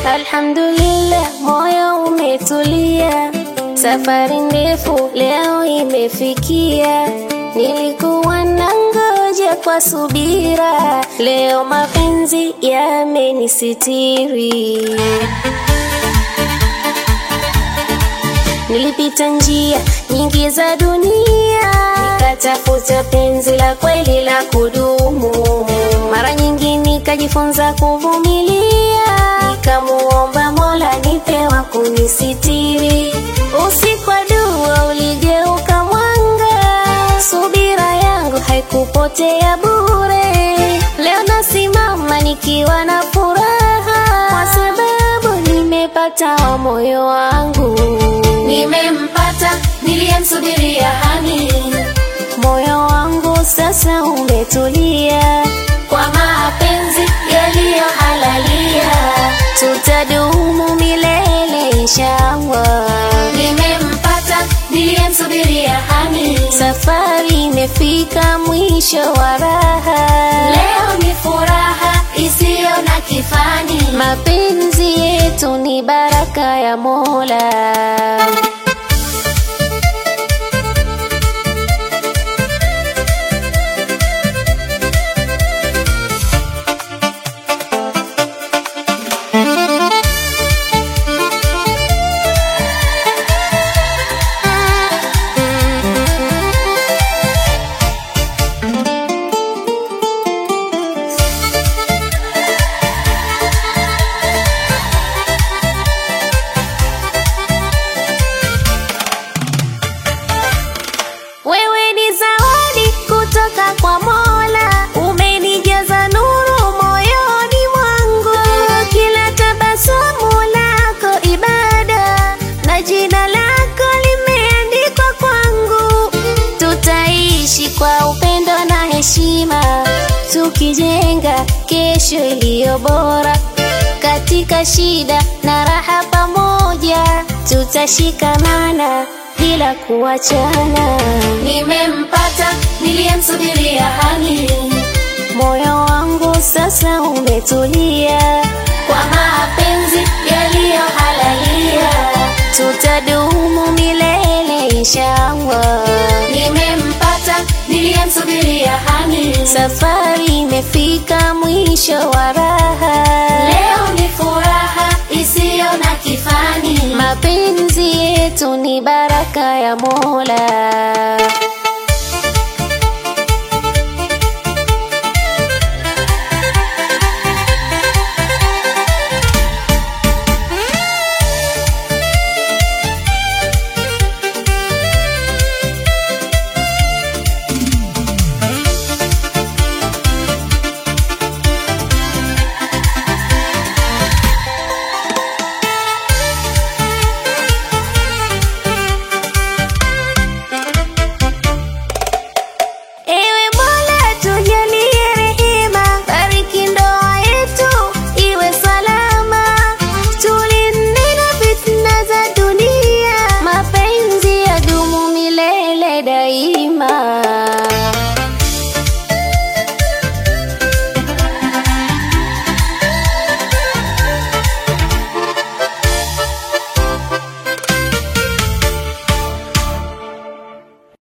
Alhamdulillah, moyo umetulia, safari ndefu leo imefikia. Nilikuwa nangoja kwa subira, leo mapenzi yamenisitiri. Nilipita njia nyingi za dunia, nikatafuta penzi la kweli la kudumu. Mara nyingi nikajifunza kuvumilia, nikamuomba Mola nipewa kunisitiri. Usiku wa dua uligeuka mwanga, subira yangu haikupotea bure. Leo nasimama nikiwa na furaha, kwa sababu nimepata wa moyo wangu. Nimempata niliyemsubiria hani, Moyo wangu sasa umetulia, kwa mapenzi yaliyohalalia. tutadumu milele inshallah. Nimempata niliyemsubiria hani, Safari imefika mwisho wa raha, leo ni furaha isiyo na kifani. mapenzi yetu ni baraka ya Mola. Wewe ni zawadi kutoka kwa Mola, umenijaza nuru moyoni mwangu. Kila tabasamu lako ibada, na jina lako limeandikwa kwangu. Tutaishi kwa upendo na heshima, tukijenga kesho iliyo bora. Katika shida na raha pamoja, tutashikamana bila kuachana. Nimempata niliyemsubiria hani, Moyo wangu sasa umetulia, kwa mapenzi yaliyohalalia. tutadumu milele inshallah. Nimempata niliyemsubiria hani, Safari imefika mwisho wa raha, leo ni furaha isiyo na kifani. mapenzi yetu ni baraka ya Mola.